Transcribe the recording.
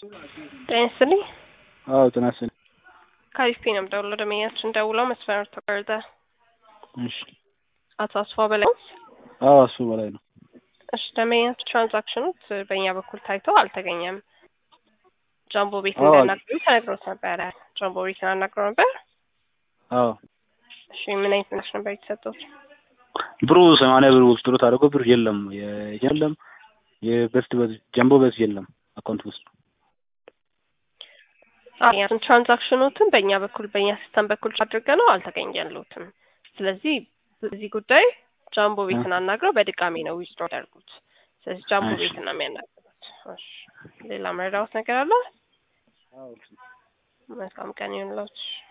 ጤና ይስጥልኝ። አዎ ጤና ይስጥልኝ። ከአሪፍ ነው የምደውለው። ደንበኛችን ደውለው መስመር ተቆረጠ። እሺ አቶ አስፋው በላይ ነው? አዎ እሱ በላይ ነው። እሺ ደንበኛችን ትራንዛክሽኑት በእኛ በኩል ታይቶ አልተገኘም። ጃምቦ ቤት አዎ። እንዳናግሩ ተነግሮት ነበረ። ጃምቦ ቤትን አናግረው ነበር። አዎ እሺ ምን አይነት ምላሽ ነበር የተሰጡት? ብሩ ሰማንያ ብር ውስጥ ጥሎት አድርጎ ብር የለም የ- የለም የበስት በስ- ጀምቦ በስ የለም አካውንት ውስጥ አያትን ትራንዛክሽኖትን በእኛ በኩል በእኛ ሲስተም በኩል አድርገ ነው አልተገኘሉትም። ስለዚህ በዚህ ጉዳይ ጃምቦ ቤትን አናግረው በድጋሚ ነው ዊዝድሮ ያደርጉት። ስለዚህ ጃምቦ እሺ። ቤትን ነው የሚያናግሩት። እሺ ሌላ መረዳት ነገር አለ? መልካም ቀን ይሁንላችሁ።